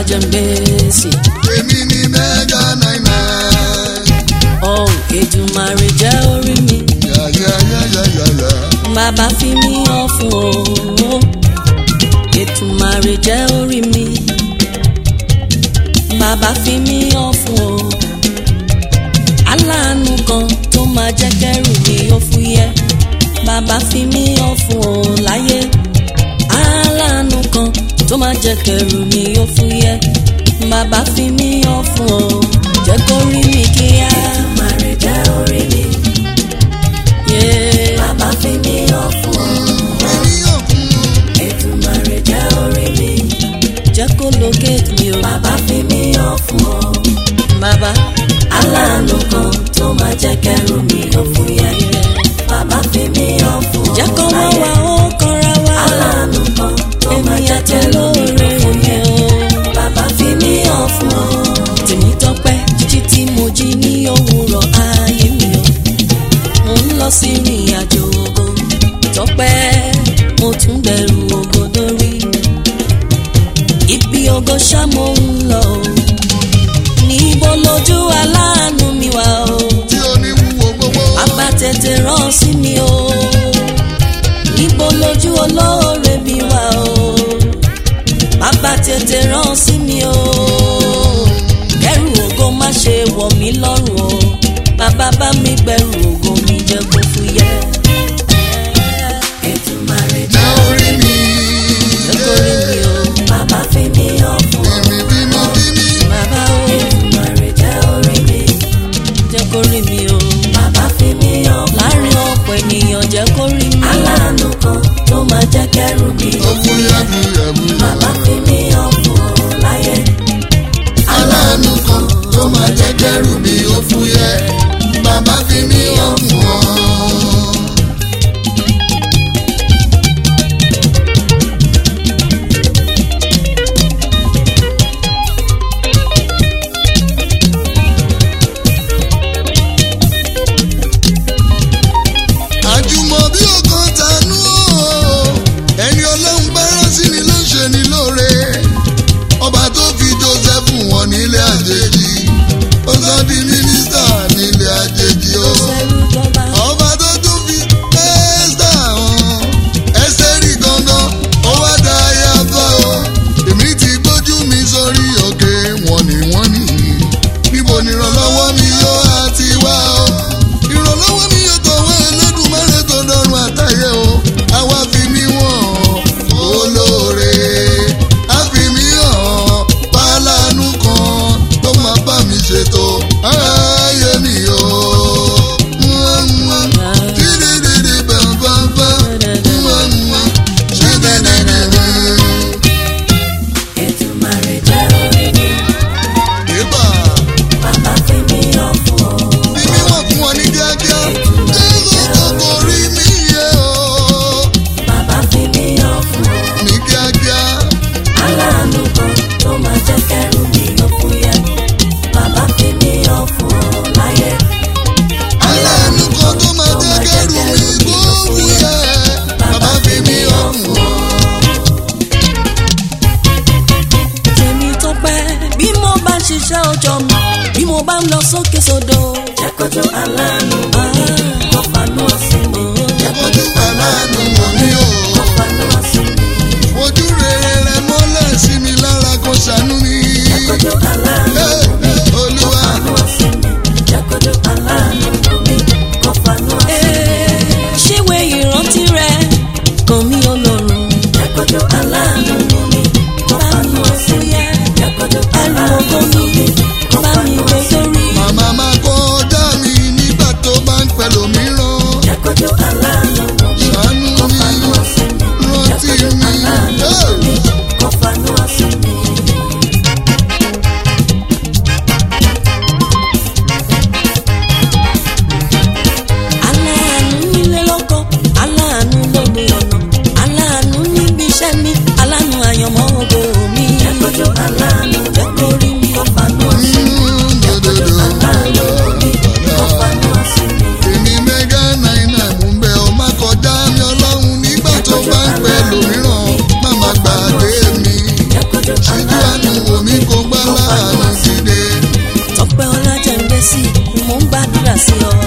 jẹ́ ń gbèsè. èmi ni mẹ́gà náírà. ọ̀ Èdùmàrè jẹ́ orí mi. yàyàyàyàyà. bàbá fi mí hàn fún o. Èdùmàrè jẹ́ orí mi. bàbá fi mí hàn fún o. aláàánú kan tó máa jẹ́ kẹ́rù mi ó fúyẹ́. bàbá fi mí hàn fún o láyé. aláàánú kan tó máa jẹ́ kẹ́rù mi ó fúyẹ́. bàbá fi mí hàn fún o. jẹ́ kó rí mi kíá. Èdùmàrè jẹ́ orí mi. Yeah. Bàbá fi mí hàn fún ọ. èmi yóò kún un. Èdùmàrè jẹ́ orí mi. jẹ́ kó locate mi o. Bàbá fi mí hàn fún ọ. bàbá Aláàánú kan tó máa jẹ́ kẹ́rù mi ó fúyẹ́. Bàbá fi mí hàn fún ọ. jẹ́ kó mọ́ láyé. wa ó kanra wa. Aláàánú kan tó máa èmi jẹ́ àti kẹ́rù mi ó olóore mi fúyẹ́. o. Bàbá fi mí hàn fún ọ. tèmi tọpẹ́ jíjí tí mo jí ní òwúrọ̀ ayé mi o. mo ń lọ sí ìrìn àjò ògo tọpẹ́ mo tún bẹ̀rù ògo dórí. ibi ògo ṣá mo ń lọ o. níbo lójú aláàánú mi wà o. tí ó ní wúwo gbogbo. Bàbá tètè rán sí mi o. Níbo lójú olóore mi wà o. Bàbá tètè rán sí mi o. Kẹ́rù ògo má ṣe wọ̀ mí lọ́rùn o. Bàbá bá mi gbẹ̀rù ògo mi jẹ́ kó fúyẹ́. Èdùmàrè jẹ́ jẹ́ orí mi. Jẹ́ kó rí mi o. Bàbá fi mí hàn fún ọ. èmi bínú bíní. Bàbá o. Èdùmàrè jẹ́ orí mi. Jẹ́ kó rí mi o. Bàbá fi mí hàn fún ọ. Láàárín ọ̀pọ̀ ènìyàn jẹ́ kó rí mi. Aláàánú kan tó máa jẹ́ kẹ́rù mi ó fúyẹ́ fúyẹ́ fúyẹ́. Bàbá fi mí hàn fún ọ láyé. aláàánú kan tó máa jẹ́ kẹ́rù mi ó fúyẹ́. bàbá fi mí hàn fún ọ. àjùmọ̀ bí ọkàn tánú o ẹni ọlọ́run bá rán sí ni ló ń ṣe ni lóore ọba tó fi joseph wọn nílé àjèjì ó sọ di mínísítà nílé àjèjì o Ṣẹ́rú jọba. ọba tó tún fi ẹ́sítà hàn ẹ́sítẹ́rì gangan ó wá da ayaba o èmi ti gbójú mi sórí òkè wọ́n ní wọ́n ní níbo ni ìrànlọ́wọ́ mi yóò àti wá o ìrànlọ́wọ́ mi yóò tọ̀wọ́ Ẹlẹ́dùmarè tó dọ́run àtayé o àwa fi mí wọ̀n olóore á fi mí hàn pálánù kan tó máa bá mi ṣètò ayé mi o. Dídídídí bàbàbà. Ṣídídídí. Èdùmàrè jẹ́ orí mi. Ìbà. Bàbá fi mí hàn fún ọ. Bí mi wà fún ọ ní kíákíá. Jésù tó borí mi yẹ o. Bàbá fi mí hàn fún ọ. Ní kíákíá. Aláàánú kan tó máa jẹ́ kẹ́rù mi ó fúyẹ́. Bàbá fi mí hàn fún ọ láyé. Aláàánú kan tó máa jẹ́ kẹ́rù mi gbóògùn yẹ. Bàbá fi mí hàn fún ọ. tèmi tó pẹ́ bí mo bá ń ṣiṣẹ́ ọjọ́ mi bí mo bá ń lọ sókè sódò. Jẹ́ kójú aláàánú wọ̀ mí. Kó fanú ọ̀sìn mi. Jẹ́ Ojú aláàánú wò mí o. kó fanú ọ̀sìn mi. Ojú rere rẹ mọ́lẹ̀ sí mi lára kó ṣàánú mi. Jẹ́ kójú aláàánú Hey, wọ̀ mí. Kó Olúwa. fanú ọ̀sìn mi. Jẹ́ kójú aláàánú wọ̀ mí. Kó fanú ọ̀sìn mi. ṣíwé ìrántí rẹ kàn mí ọlọ́run. Jẹ́ kójú aláàánú wọ̀ mí. Kó fanú ọ̀sìn mi. Jẹ́ kójú ẹrù aláàánú ògo wọ̀ mi mí. Kó bá mi fanú gbé ọ̀sìn mi. sórí. Màmá máa kọjá mi nígbà sí ọ